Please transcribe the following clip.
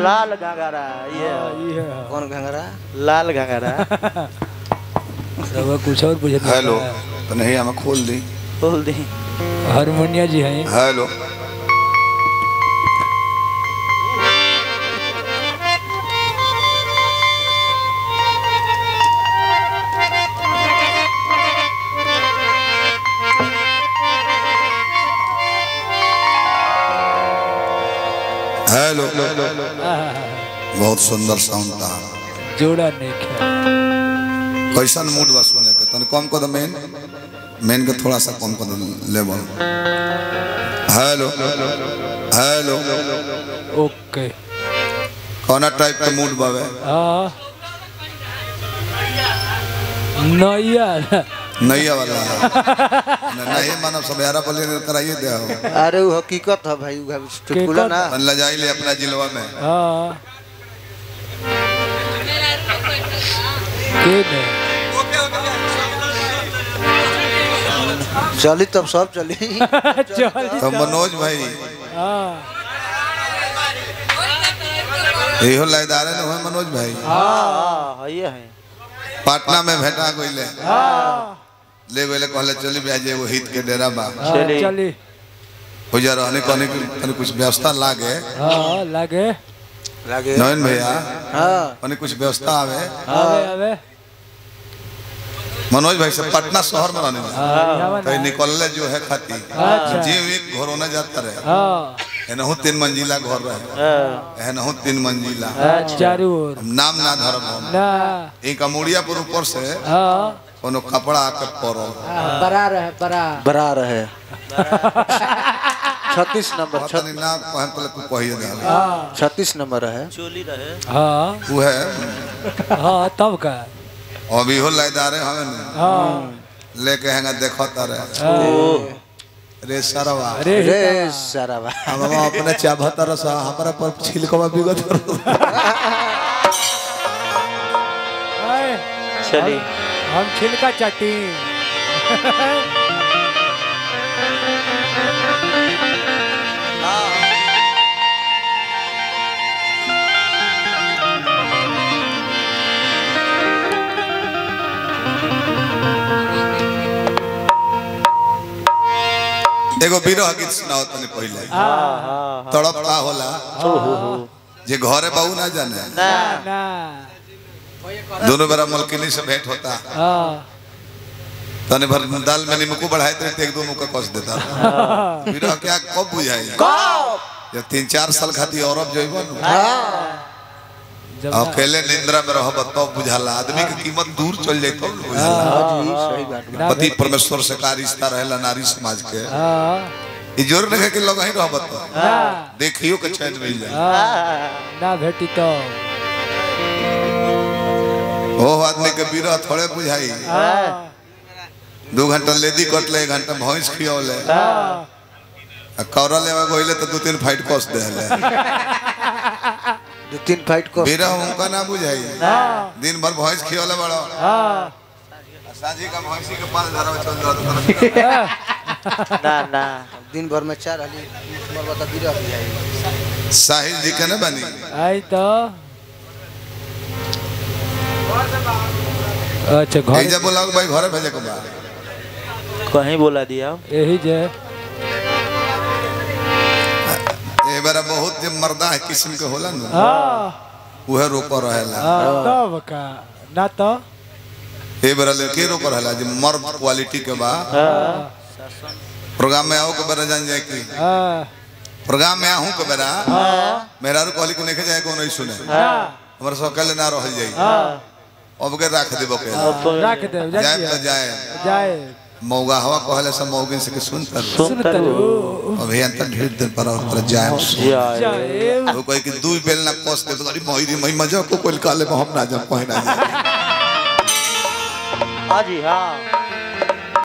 लाल घंघरा ये ये कौन घंगरा लाल घंघरा रवा कुछ और पूछे हेलो तो नहीं हमें खोल दी बोल दी हारमोनिया जी हैं हेलो हेलो बहुत सुंदर साउंड था जोड़ा नहीं खे कैसन मूड बा सुने के तने कम कर दो मेन मेन के थोड़ा सा कम कर दो लेवल हेलो हेलो ओके कौना टाइप के मूड बावे हाँ नैया नैया वाला न- नहीं मानव सब यारा बोले कराइए दे हो अरे वो हकीकत है भाई वो चुटकुला ना तन लजाई ले अपना जिलवा में हाँ के ने चली तब सब चली चल तो मनोज भाई हाँ इहो लयदारे न हुए मनोज भाई हाँ ये है पटना में भेटा गइले हाँ ले गइले कहले चली ब्याज एगो हित के डेरा बा चली। चली हो जा रहने कहने की तनी कुछ व्यवस्था लागे हाँ लगे लगे नयन भैया हाँ कहने कुछ व्यवस्था आवे आवे आवे मनोज भाई से पटना शहर में रहने हाँ यहाँ कहीं बना। निकलले जो है खाती अच्छा। जीव एक घर होने जाता रहे हाँ एनहु तीन मंजिला घर रहे हाँ, एनहु तीन मंजिला हाँ, चारू ओर हम नाम ना धरम हम ना इनका मुड़िया पर ऊपर से हाँ कोनो कपड़ा आके पड़ो बरा रहे बरा बरा रहे छत्तीस नंबर पता नहीं ना कहम तो तू कहिए दे हाँ छत्तीस नंबर है चोली रहे हाँ वो है हाँ तब का अभी हो लयदारे हमें न हाँ लेके हैंगा देखता रहे हाँ। रे सरवा अरे रे सारा बा हम हम अपने चाभता रसा हमारा पर छिलकवा बिगत आए, चली हम छिलका चाटी एगो विरह गीत सुनाओ तने पहले हाँ हाँ तड़प का होला जे घरे बाबू ना जाने ना ना दोनों बेरा मलकिनी से भेंट होता हाँ तने भर दाल में नींबू बढ़ाए तो एक दो मुका कस देता विरह क्या कब बुझाई जब तीन चार साल खाती औरब जइबो न जब अकेले निंद्रा में रहब तब बुझाला आदमी के कीमत दूर चल जाए तब न बुझाला हाँ जी सही बात बा। ना पति परमेश्वर से का रिश्ता रहेला नारी समाज के हाँ ई जोर नहीं है कि लोग ही रहब तो ना देखियो के चैन मिल जाए हाँ ना भेटी तो ओ आदमी के विरह थोड़े बुझाई हाँ दू घंटा लेदी कटले एक घंटा भैंस खियौले हाँ आ कौरा लेवा गइले तो दू तीन फाइट कस देले दो तीन फाइट को विरह उनका ना बुझाई हाँ दिन भर भैंस खियौले बड़ो हाँ साजी का भैंसी के पाल धरा में चल रहा ना ना दिन भर में चार हाली नंबर बता बिरह हो जाएगी साहिल जी के ना बनी आई तो अच्छा एक घर जब बोला भाई घरे भेजे के बा कहीं बोला दिया यही जे ए बारा बहुत जे मर्दा है किस्म के होला न हाँ उहे रोको रहेला हाँ तब का ना तो ए बारा ले के रोको रहेला जे मर्द क्वालिटी के बा हाँ प्रोग्राम में आओ के बारा जान जाए कि हाँ प्रोग्राम में आहू के बारा मेरा रू कहली को नहीं जाए को नहीं सुने हाँ हमारे सब कल ना रह जाई हाँ अब के रख देबो के रख दे जाए तो जाइए जाए जाए मौगा हवा कहले सब मौगिन से के सुन कर सुन तरू अभी अंत ढेर देर पर और पर जाए जाए जाए वो कोई कि दू बेल ना कोस दे तो अरे मोहिरी मई मजा को कोई काले में हम ना जा कोई ना जा हाँ जी हाँ